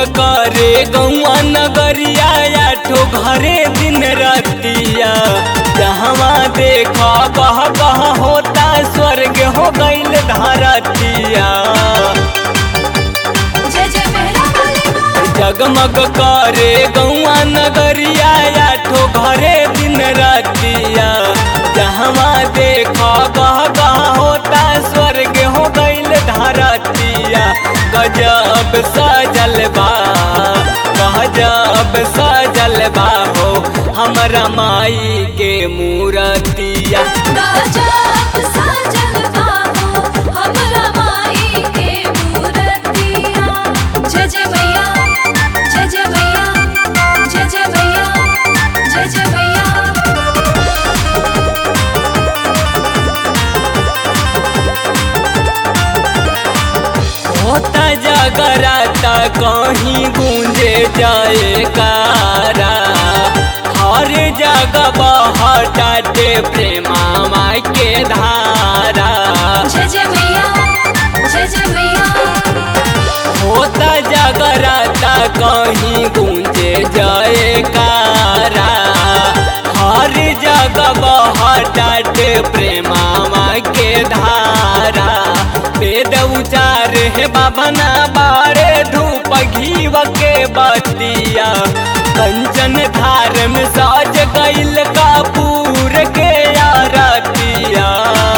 करे गौआ नगरिया आठो घरे दिन रतिया जहवा देखा गह गह होता स्वर्ग हो गईल धरतिया जय जय मेरा वाली माँ जगमग करे गौआ नगरिया आठो घरे दिन रतिया जहवा देखा गह गह होता स्वर्ग हो गईल धरतिया गजब सजल बा गजब सजल बा हो हमरा माई के मूरतिया गजब सजल बाहो हमरा माई के मूरतिया जय जय मैया जय जय मैया जय जय मैया जय जय मैया होता जगराता कहीं गूंजे जाए कारा हर जगह बहटाते प्रेमा माई के धारा जय जय मैया जय जय मैया होता जगराता कहीं गूंजे जाए कारा हर जगह बहटाते प्रेमा माई के धारा वेद उचार है बाबा ना बारे धूप घीव के बतिया कंचन धार में साज गईल कापूर के आरतिया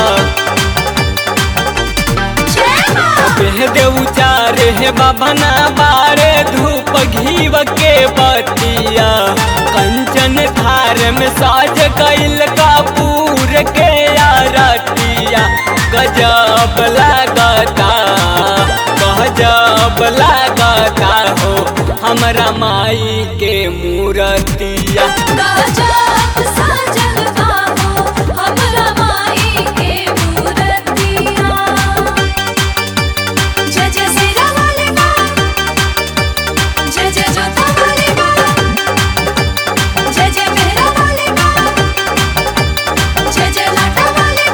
जय माँ वेद उचार है बाबा ना बारे धूप घीव के बतिया कंचन धार में साज गईल कापूर के आरतिया गजब लागता गजब लागता हो हमरा माई के मूरतिया गजब सजल बाहो हमरा माई के मूरतिया जय जय सिरा वाली माँ जय जय जोता वाली माँ जय जय मेहरा वाली माँ जय जय लाटा वाली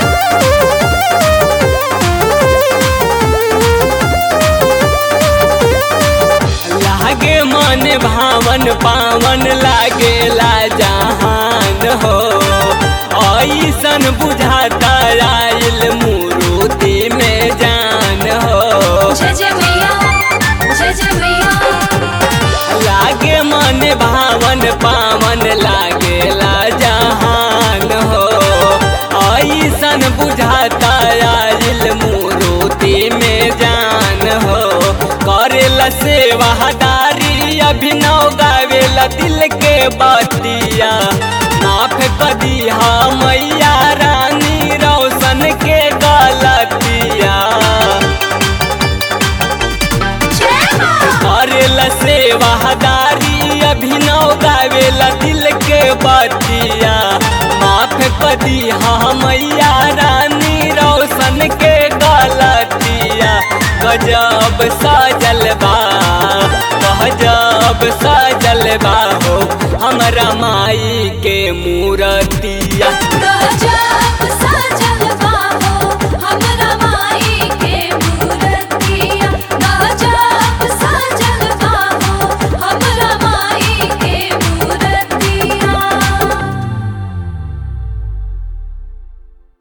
लागे मन भावन पावन लागेला जहान हो ऐसन बुझाता आइल मूर्ति में जान हो जय जय मैया जय जय मैया लागे मन भावन पावन लागेला जहान हो ऐसन बुझाता आइल मूर्ति में जान हो करेला सेवादारी अभिनव गावेला दिल के बतिया माफ कदी मैया रानी रोशन के गलतिया जय माँ करेला सेवादारी अभिनव गावेला दिल के बतिया माफ कदी मैया रानी रोशन के गलतिया गजब सजल बा गजब सजल बा हो हमरा माई के मूरत